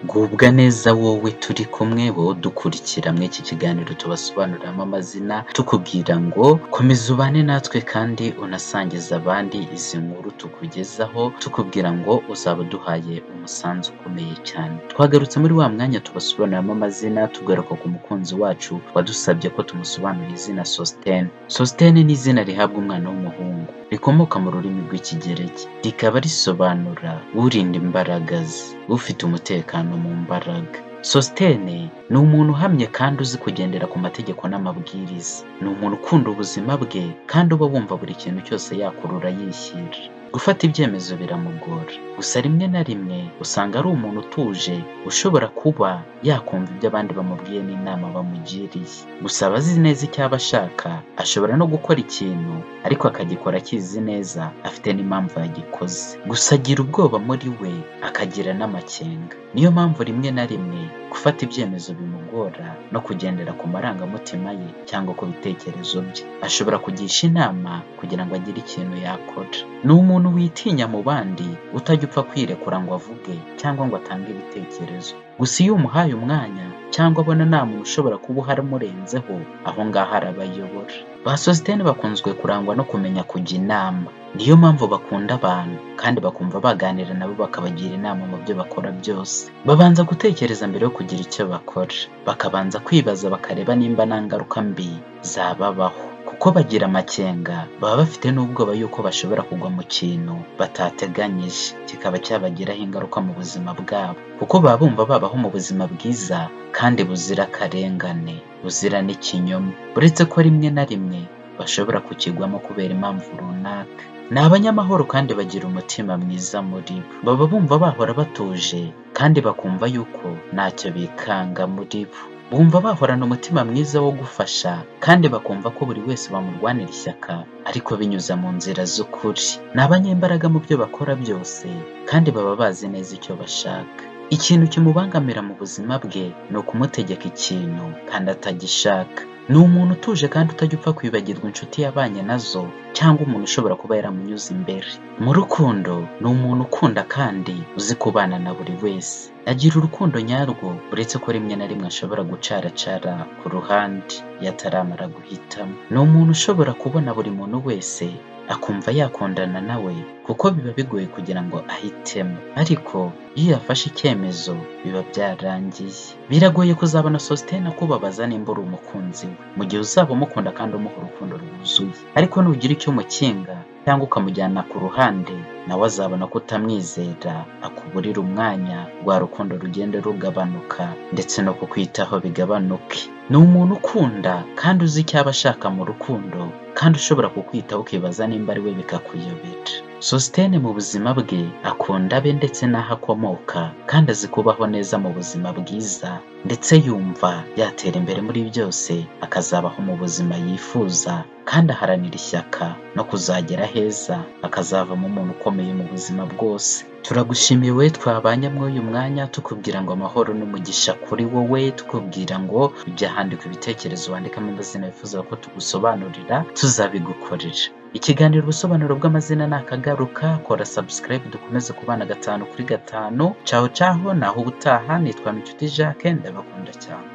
Gubwa neza wowe turi kumwe wowe udukurikira muri iki kiganiro tubasobanuriramo amazina tukubwira ngo komeza ubane natwe kandi unasangize abandi izi nkuru tukugezaho tukubwira ngo uzaba uduhaye umusanzu ukomeye cyane twagarutse muri wa mwanya tubasobanuriramo amazina tugaruka ku mukunzi wacu wadusabye ko tumusobanurira izina Sositene Sositene ni izina rihabwa umwana w'umuhungu rikomoka mu rurimi rw'ikigereki rikaba risobanura urinda imbaraga ze ufite umutekano mu mbaraga sositene ni umuntu uhamye kandi uzi kugendera ku mategeko n'amabwiriza ni umuntu ukunda ubuzima bwe kandi uba wumva buri kintu cyose yakurura yishyira gufata ibyemezo biramugora gusa rimwe na rimwe usanga ari umuntu utuje ushobora kuba yakumva ibyo abandi bamubwiye n'inama bamugiriye gusa aba azi neza icyaba ashaka ashobora no gukora ikintu ariko akagikora akizi neza afite n'impamvu yagikoze gusa agira ubwoba muri we akagira n'amakenga niyo mpamvu rimwe na rimwe gufata ibyemezo bimugora no kugendera ku marangamutima ye cyangwa ku bitekerezo bye ashobora kugisha inama kugira ngo agire ikintu yakora ni umuntu witinya mu bandi utajya upfa kwirekura ngo avuge cyangwa ngo atange ibitekerezo gusa iyo umuhaye umwanya cyangwa abona nta muntu ushobora kuba uhari umurenzeho aho ngaho arabayobora ba sositene bakunzwe kurangwa no kumenya kujya inama niyo mpamvu bakunda abantu kandi bakumva baganira nabo bakabagira inama mu byo bakora byose babanza gutekereza mbere yo kugira icyo bakora bakabanza kwibaza bakareba nimba nta ngaruka mbi zababaho kuko bagira amakenga baba bafite n'ubwoba yuko bashobora kugwa mu kintu batateganyije kikaba cyabagiraho ingaruka mu buzima bwabo kuko baba bumva babaho mu buzima bwiza kandi buzira akarengane buzira n'ikinyoma uretse ko rimwe na rimwe bashobora kukigwamo kubera impamvu runaka ni abanyamahoro kandi bagira umutima mwiza muri bo baba bumva bahora batuje kandi bakumva yuko ntacyo bikanga muri bo bumva bahorana umutima mwiza wo gufasha kandi bakumva ko buri wese bamurwanira ishyaka ariko binyuze mu nzira z'ukuri ni abanyembaraga mu byo bakora byose kandi baba bazi neza icyo bashaka ikintu kimubangamira mu buzima bwe ni ukumutegeka ikintu kandi atagishaka ni umuntu utuje kandi utajya upfa kwibagirwa inshuti yabanye nazo cyangwa umuntu ushobora kuba yaramunyuze imbere mu rukundo ni umuntu ukunda kandi uzi kubana na buri wese agira urukundo nyarwo uretse ko rimwe na rimwe ashobora gucaracara ku ruhande iyo ataramara guhitamo ni umuntu ushobora kubona buri muntu wese akumva yakundana nawe kuko biba bigoye kugira ngo ahitemo ariko iyo yafashe icyemezo biba byarangiye biragoye kuzabona sositene akubabaza nimba uri umukunzi we mu gihe uzaba umukunda kandi umuha urukundo rwuzuye ariko nugira icyo umukinga cyangwa ukamujyana ku ruhande nawe azabona ko utamwizera akuburira umwanya rwa rukundo rugende rugabanuka ndetse no kukwitaho bigabanuke ni umuntu ukunda kandi uzi icyaba ashaka mu rukundo kandi ushobora kukwitaho ukibaza nimba ari we bikakuyobera sositene mu buzima bwe akunda abe ndetse n'aho akomoka kandi azi kubaho neza mu buzima bwiza ndetse yumva yatera imbere muri byose akazabaho mu buzima yifuza kandi aharanira ishyaka no kuzagera heza akazavamo umuntu ukomeye mu buzima bwose turagushimiye wowe twabanye muri uyu mwanya tukubwira ngo amahoro n'umugisha kuri wowe tukubwira ngo ujya ahandika ibitekerezo wandikamo amazina wifuza ko tugusobanurira tuzabigukorera ikiganiro ubusobanuro bw'amazina ni akagaruka kora sabusikarayibu dukomeze kubana gatanu kuri gatanu caho caho naho ubutaha nitwa micuti jacques ndabakunda cyane